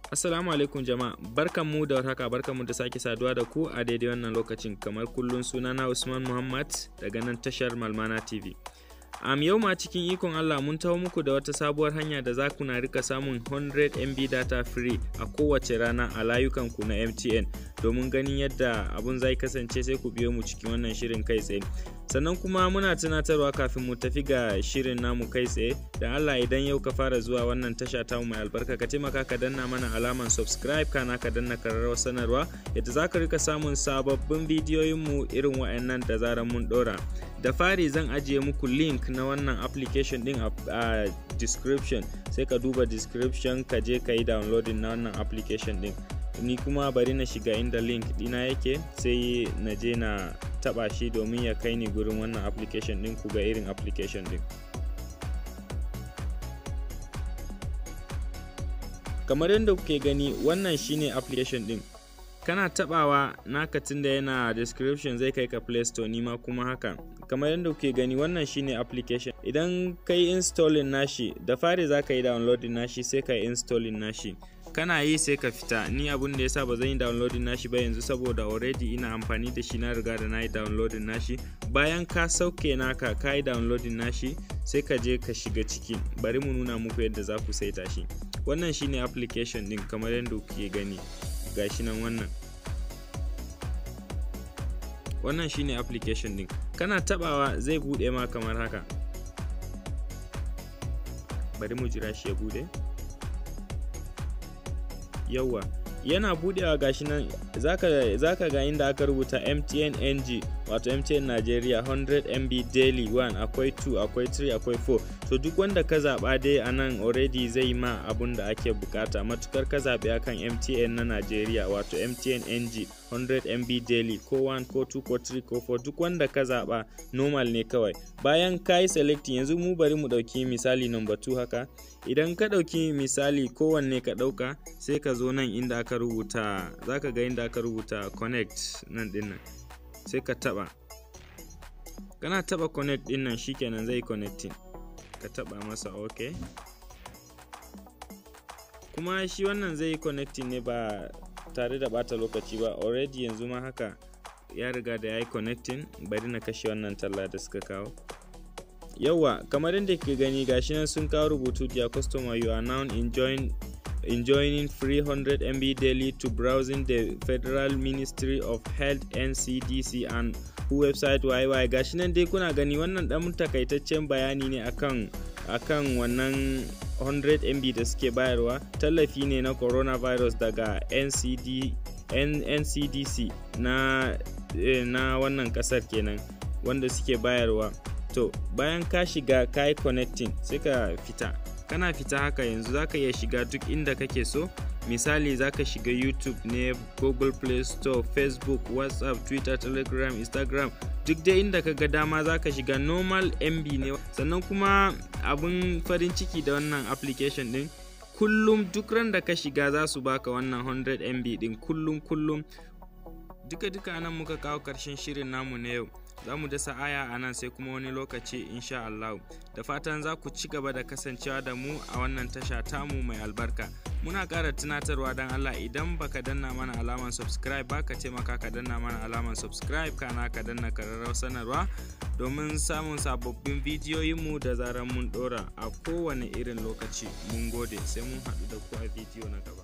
Assalamu alaikum jama'a barkanmu da warhaka barkanmu da sake saduwa da ku a daidai wannan lokacin kamar kullum sunana Usman Muhammad daga nan tashar Malmana TV. Am yau ma cikin ikon Allah mun taho muku da wata sabuwar hanya da za ku na rika samun 100 MB data free a kowace rana a layukanku na MTN domin ganin yadda abun zai kasance sai ku biyo mu cikin wannan shirin kai tsaye. Sannan kuma muna tunatarwa kafin mu tafi ga shirin namu kai tsaye da Allah idan yau ka fara zuwa wannan tasha tamu mai albarka ka taimaka ka danna mana alaman subscribe kana ka danna kararrawar sanarwa yadda za ka rika samun sababbin bidiyoyinmu irin wa'annan da zarar mun dora. da fari zan ajiye muku link na wannan application din a description sai ka duba description ka je ka yi downloading na wannan application din ni kuma bari na shiga inda link dina yake sai na je na taba shi domin ya kai ni gurin wannan application din ku ga irin application din kamar yadda kuke gani wannan shine application din kana tabawa naka tunda yana description zai kai ka play store nima kuma haka kamar yadda kuke gani wannan shine application idan kai installing nashi da fari za ka yi downloading nashi sai ka yi installing nashi kana yi sai ka fita ni abun da yasa ba zan yi downloading nashi ba yanzu saboda already ina amfani da shi na riga da na yi downloading nashi bayan ka sauke naka ka yi downloading nashi sai ka je ka shiga ciki bari mu nuna muku yadda za ku saita shi wannan shine application din kamar yadda kuke gani gashi nan wannan wannan shine application din kana tabawa zai bude ma kamar haka bari mu jira shi ya bude yawa yana budewa gashi nan zaka, zaka ga inda aka rubuta mtn ng wato mtn nigeria 100 mb daily 1 akwai 2 akwai 3 akwai 4 to duk wanda ka zaba dai a nan already zai ma abun da ake bukata matukar ka zaɓi akan mtn na nigeria wato mtn ng 100 mb daily ko 1 ko 2 ko 3 ko 4 duk wanda ka zaba normal ne kawai bayan ka yi selecting yanzu mu bari mu ɗauki misali number 2 haka idan ka ɗauki misali kowanne ka ɗauka sai ka zo nan inda aka rubuta za ka ga inda aka rubuta connect nan dinnan sai ka taɓa kana taɓa connect ɗin nan shikenan zai connecting ka taɓa masa ok kuma shi wannan zai yi connecting ne ba tare da bata lokaci ba already yanzu ma haka ya riga da ya yi connecting bari na kashe wannan talla da suka kawo yawa kamar yadda ke gani gashi nan sun kawo rubutu dear customer you are now enjoying enjoying free 100 MB daily to browsing the Federal Ministry of Health NCDC and website YY gashi nan dai kuna gani wannan dan takaitaccen bayani ne akan akan wannan 100 MB da suke bayarwa tallafi ne na coronavirus daga NCD NCDC na eh, na wannan kasar kenan wanda suke bayarwa to bayan ka shiga ka yi connecting sai ka fita kana fita haka yanzu zaka iya shiga duk inda kake so misali zaka shiga youtube ne google play store facebook whatsapp twitter telegram instagram duk dai inda ka ga dama zaka shiga normal mb ne sannan kuma abun farin ciki da wannan application din kullum duk ran da ka shiga za su baka wannan 100 mb din kullum kullum duka duka nan muka kawo karshen shirin namu na yau za mu dasa aya a nan sai kuma wani lokaci insha Allah da fatan za ku ci gaba da kasancewa da mu a wannan tasha tamu mai albarka muna ƙara tunatarwa don Allah idan baka danna mana alaman subscribe ba ka taimaka ka danna mana alaman subscribe kana ka danna kararrawar sanarwa domin samun sababbin bidiyoyinmu da zarar mun ɗora a kowane irin lokaci mun gode sai mun haɗu da ku a bidiyo na gaba